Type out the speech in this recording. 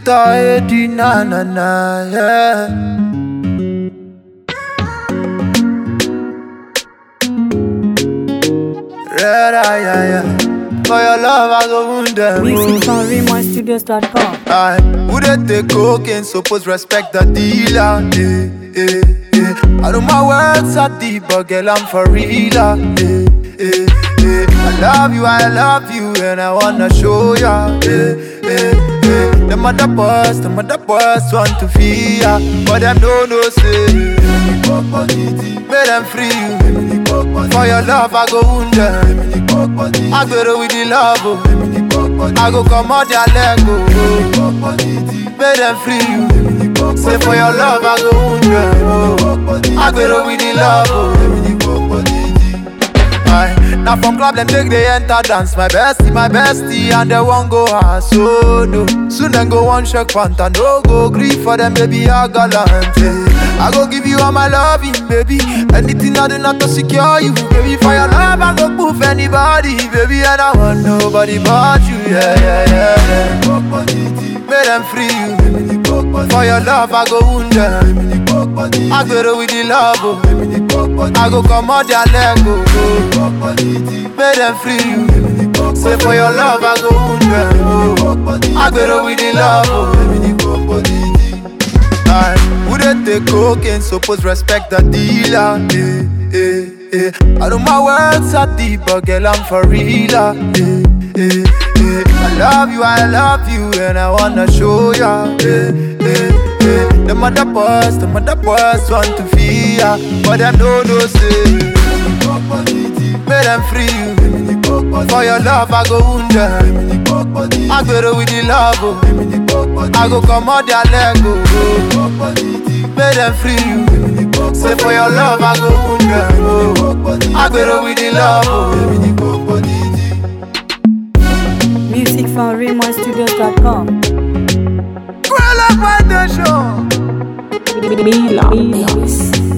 Mr. Eddie, na na na, yeah. Red eye, yeah, yeah. For your love, I go wound them. Music from RaymonStudios.com. I would they take cocaine, suppose respect the dealer. Eh, eh, eh. I know my words are deep, but girl, I'm for real. ah, Eh, eh, eh. I love you, I love you, and I wanna show ya. Eh, eh, eh. The mother boss, the mother boss want to feel ya, but them don't know say. Make them free you. For your love, I go wound them. I go with the love. Oh. I go come out their leg. Oh. Make them free you. Say for your love, I go wound them. Oh. I go with the love. Oh. Aye. Now from club them take they enter dance My bestie, my bestie and they won't go ass so no Soon then go one shake panta No go grief for them baby I gallant eh. I go give you all my loving baby Anything I do not to secure you Baby for your love I go proof anybody Baby and I want nobody but you Yeah yeah yeah, yeah. Make them free you For your love I go wound them I go with the love oh. I go come out their leg oh. Make them free you Say for your love I go wound them oh. I go with the love oh. Aye. Who they take cocaine suppose respect the dealer eh, eh, eh. I know my words are deep but girl I'm for real ah, eh, eh, eh. I love you, I love you and I wanna show ya eh, eh, eh. The mother boss, the mother boss want to feel ya But them don't know say Make them free you For your love I go wound them I go with the love oh. I go come out their leg oh. Make them free you Say for your love I go wound them oh. I go with the love oh. Music from RaymonStudios.com. Girl, I want the show Mila. Mix.